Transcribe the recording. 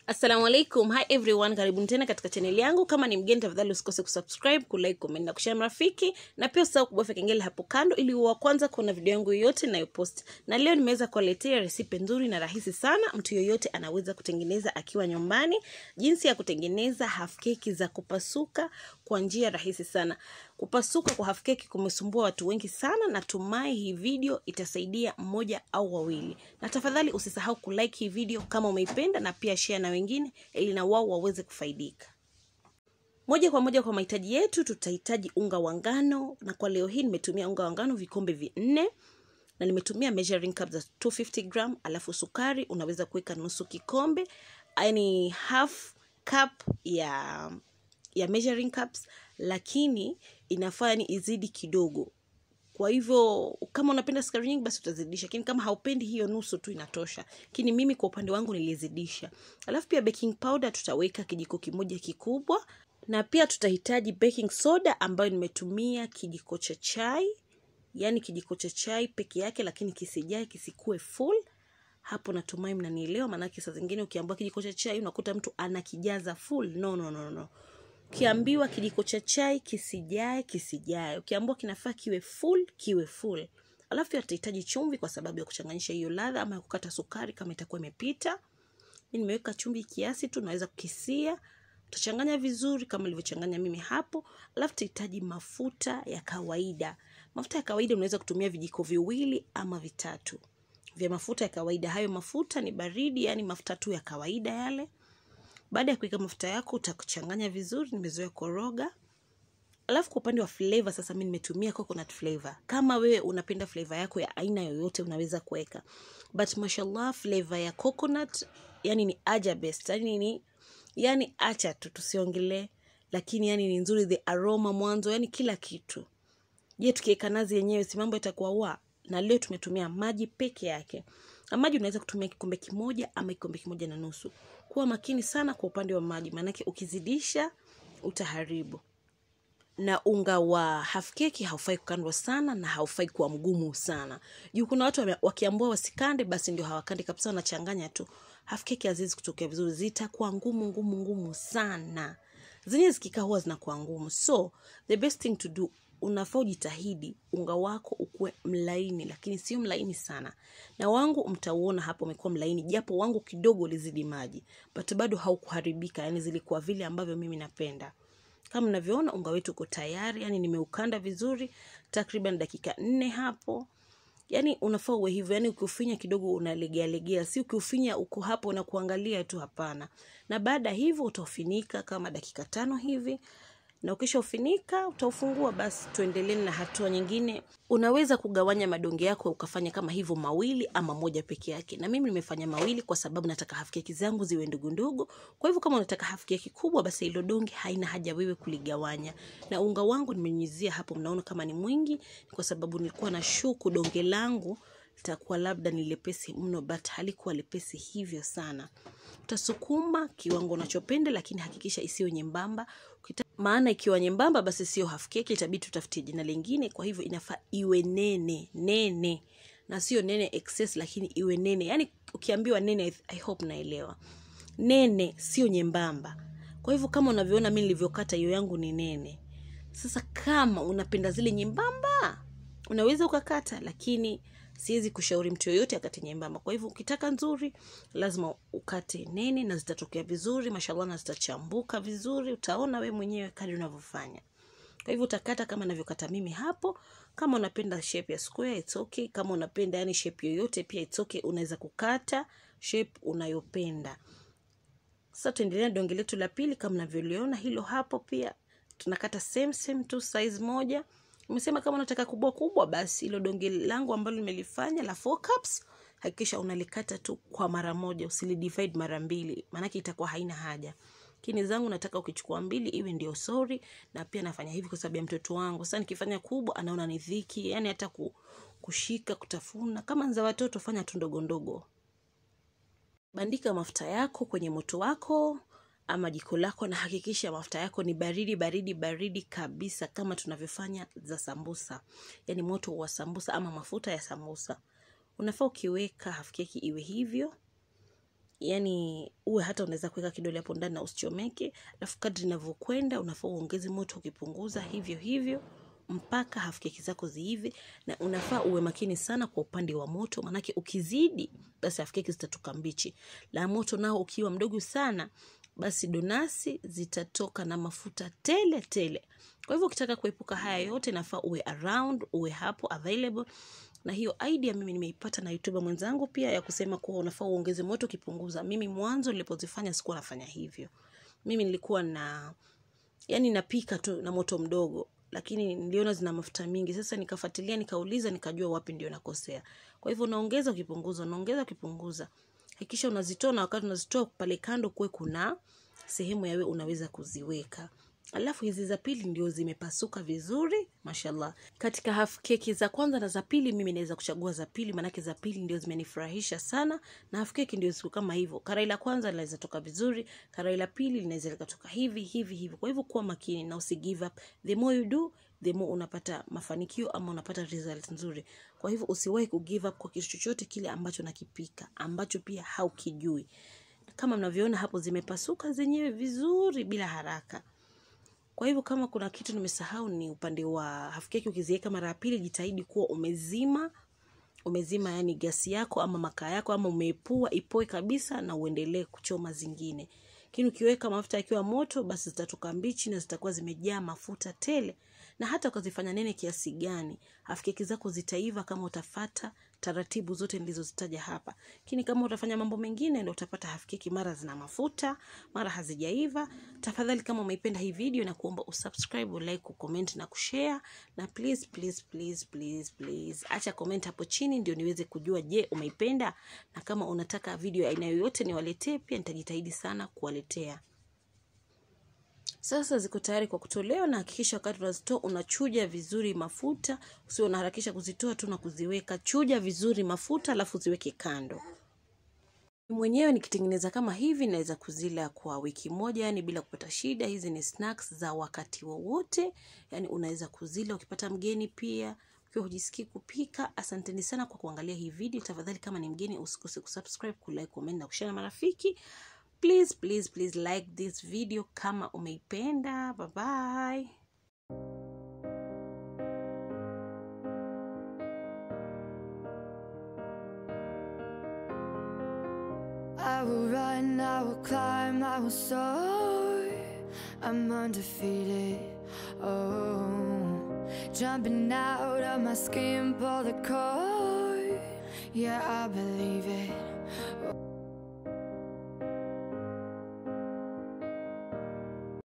assalamu alaikum hi everyone karibuni tena katika chaneli yangu kama ni mgeni tafadhali usikose kusubscribe kulike comment na kushare marafiki na pia usahau kubofya kengele hapo kando ili uwe wa kwanza kuona video yangu yoyote nayopost na leo nimeweza kuwaletea resipe nzuri na rahisi sana mtu yoyote anaweza kutengeneza akiwa nyumbani jinsi ya kutengeneza half keki za kupasuka kwa njia rahisi sana kupasuka kwa half keki kumesumbua watu wengi sana natumai hii video itasaidia mmoja au wawili na tafadhali usisahau kulike hii video kama umeipenda na pia share na wengine ili na wao waweze kufaidika moja kwa moja kwa mahitaji yetu tutahitaji unga wa ngano na kwa leo hii nimetumia unga wa ngano vikombe vinne na nimetumia measuring cup za 250 gram alafu sukari unaweza kuweka nusu kikombe yani half cup ya ya measuring cups lakini inafaa ni izidi kidogo kwa hivyo kama unapenda sukari nyingi basi utazidisha lakini kama haupendi hiyo nusu tu inatosha lakini mimi kwa upande wangu nilizidisha alafu pia baking powder tutaweka kijiko kimoja kikubwa na pia tutahitaji baking soda ambayo nimetumia kijiko cha chai yaani kijiko cha chai peke yake lakini kisijae kisikue full hapo natumai mnanielewa maanake saa zingine ukiambiwa kijiko cha chai unakuta mtu anakijaza full no no no no ukiambiwa kijiko cha chai kisijae kisijae ukiambiwa kinafaa kiwe full kiwe full alafu pia tutahitaji chumvi kwa sababu ya kuchanganyisha hiyo ladha ama ya kukata sukari kama itakuwa imepita mi nimeweka chumvi kiasi tu naweza kukisia utachanganya vizuri kama ilivyochanganya mimi hapo alafu tutahitaji mafuta ya kawaida mafuta ya kawaida unaweza kutumia vijiko viwili ama vitatu vya mafuta ya kawaida hayo mafuta ni baridi yani mafuta tu ya kawaida yale baada ya kuweka mafuta yako utakuchanganya vizuri nimezoea koroga alafu kwa upande wa flavor sasa mi nimetumia coconut flavor kama wewe unapenda flavor yako ya aina yoyote unaweza kuweka but mashallah flavor ya coconut yani ni aja best yani ni yani acha tu tusiongelee lakini yani ni nzuri the aroma mwanzo yani kila kitu je tukiweka nazi yenyewe si mambo itakuwa wa na leo tumetumia maji peke yake na maji unaweza kutumia kikombe kimoja ama kikombe kimoja na nusu kuwa makini sana kwa upande wa maji maanake ukizidisha utaharibu na unga wa half keki haufai kukandwa sana na haufai kuwa mgumu sana juu kuna watu wame- wakiambua wasikande basi ndio hawakandi kabisa wanachanganya tu half keki haziwezi kutokea vizuri zitakuwa ngumu ngumu ngumu sana zenyewe zikikaa huwa zinakuwa ngumu so the best thing to do unafaa ujitahidi unga wako ukuwe mlaini lakini sio mlaini sana na wangu mtauona hapo umekuwa mlaini japo wangu kidogo ulizidi maji but bado haukuharibika yani zilikuwa vile ambavyo mimi napenda kama mnavyoona unga wetu uko tayari yani nimeukanda vizuri takriban dakika nne hapo yani unafaa uwe hivyo yani ukiufinya kidogo unalegea legea si ukiufinya uko hapo na kuangalia tu hapana na baada ya hivyo utaufinika kama dakika tano hivi na ukishaufinika utaufungua basi tuendelee na hatua nyingine unaweza kugawanya madonge yako ukafanya kama hivyo mawili ama moja peke yake na mimi nimefanya mawili kwa sababu nataka hafkeki zangu ziwe ndogo ndogo kwa hivyo kama unataka hafkeki kubwa basi hilo donge haina haja wewe kuligawanya na unga wangu nimenyunyizia hapo mnaona kama ni mwingi ni kwa sababu nilikuwa na shuku donge langu litakuwa labda ni lepesi mno but halikuwa lepesi hivyo sana utasukuma kiwango unachopenda lakini hakikisha isiyo nyembamba Ukita- maana ikiwa nyembamba basi sio half cake itabidi tutafutie jina lingine kwa hivyo inafaa iwe nene nene na sio nene excess lakini iwe nene yaani ukiambiwa nene I, I hope naelewa nene sio nyembamba kwa hivyo kama unavyoona mi nilivyokata hiyo yangu ni nene sasa kama unapenda zile nyembamba unaweza ukakata lakini siwezi kushauri mtu yoyote akate nyembamba kwa hivyo ukitaka nzuri lazima ukate nene na zitatokea vizuri mashallah na zitachambuka vizuri utaona we mwenyewe kadi unavyofanya kwa hivyo utakata kama navyokata mimi hapo kama unapenda shape ya square it's okay kama unapenda yani shape yoyote pia it's okay unaweza kukata shape unayopenda sasa tuendelea na donge letu la pili kama navyoliona hilo hapo pia tunakata same same tu size moja umesema kama unataka kubwa kubwa basi hilo donge langu ambalo nimelifanya la four cups hakikisha unalikata tu kwa mara moja usilidivide mara mbili maanake itakuwa haina haja kini zangu nataka ukichukua mbili iwe ndio sori na pia nafanya hivi kwa sababu ya mtoto wangu sasa nikifanya kubwa anaona ni dhiki yani hata ku, kushika kutafuna kama za watoto fanya tu ndogo ndogo bandika mafuta yako kwenye moto wako ama jiko lako na hakikisha mafuta yako ni baridi baridi baridi kabisa kama tunavyofanya za sambusa yaani moto wa sambusa ama mafuta ya sambusa unafaa ukiweka half keki iwe hivyo yani uwe hata unaweza kuweka kidole hapo ndani na usichomeke alafu kadri inavyokwenda unafaa uongeze moto ukipunguza hivyo hivyo mpaka hafu keki zako ziive na unafaa uwe makini sana kwa upande wa moto manake ukizidi basi hafu keki zitatoka mbichi la moto nao ukiwa mdogo sana basi donasi zitatoka na mafuta tele tele kwa hivyo ukitaka kuepuka haya yote nafaa uwe around uwe hapo available na hiyo idea mimi nimeipata na youtuber mwenzangu pia ya kusema kuwa unafaa uongeze moto ukipunguza mimi mwanzo nilipozifanya sikuwa nafanya hivyo mimi nilikuwa na yani napika tu na moto mdogo lakini niliona zina mafuta mingi sasa nikafuatilia nikauliza nikajua wapi ndio nakosea kwa hivyo unaongeza ukipunguza unaongeza ukipunguza hakikisha unazitoa na wakati unazitoa pale kando kuwe kuna sehemu yawe unaweza kuziweka alafu hizi za pili ndio zimepasuka vizuri mashallah katika half keki za kwanza na za pili mimi naweza kuchagua za pili maanake za pili ndio zimenifurahisha sana na half keki ndio siku kama hivyo karai la kwanza linaweza toka vizuri karai la pili linaweza likatoka hivi hivi hivi kwa hivyo kuwa makini na usi give up the more you do the more unapata mafanikio ama unapata result nzuri kwa hivyo usiwahi ku give up kwa kitu chochote kile ambacho nakipika ambacho pia haukijui kama mnavyoona hapo zimepasuka zenyewe vizuri bila haraka kwa hivyo kama kuna kitu nimesahau ni upande wa half keki ukiziweka mara ya pili jitahidi kuwa umezima umezima yani gasi yako ama makaa yako ama umeepua ipoe kabisa na uendelee kuchoma zingine lakini ukiweka mafuta yakiwa moto basi zitatoka mbichi na zitakuwa zimejaa mafuta tele na hata ukazifanya nene kiasi gani half keki zako zitaiva kama utafata taratibu zote nilizozitaja hapa lakini kama utafanya mambo mengine ndo utapata half keki mara zina mafuta mara hazijaiva tafadhali kama umeipenda hii video na kuomba usubscribe ulike kucomment na kushare na please please please please please acha comment hapo chini ndio niweze kujua je umeipenda na kama unataka video ya aina yoyote niwaletee pia nitajitahidi sana kuwaletea sasa ziko tayari kwa kutolewa na hakikisha wakati unazitoa unachuja vizuri mafuta usio unaharakisha kuzitoa tu na kuziweka chuja vizuri mafuta alafu ziweke kando mwenyewe nikitengeneza kama hivi naweza kuzila kwa wiki moja yani bila kupata shida hizi ni snacks za wakati wowote yani unaweza kuzila ukipata mgeni pia ukiwa hujisikii kupika asanteni sana kwa kuangalia hii video tafadhali kama ni mgeni usikose kusubscribe kulike comment na kushare na marafiki please please please like this video kama umeipenda bye bye I will run, I will climb, I will soar. I'm undefeated. Oh, jumping out of my skin, pull the cord. Yeah, I believe it.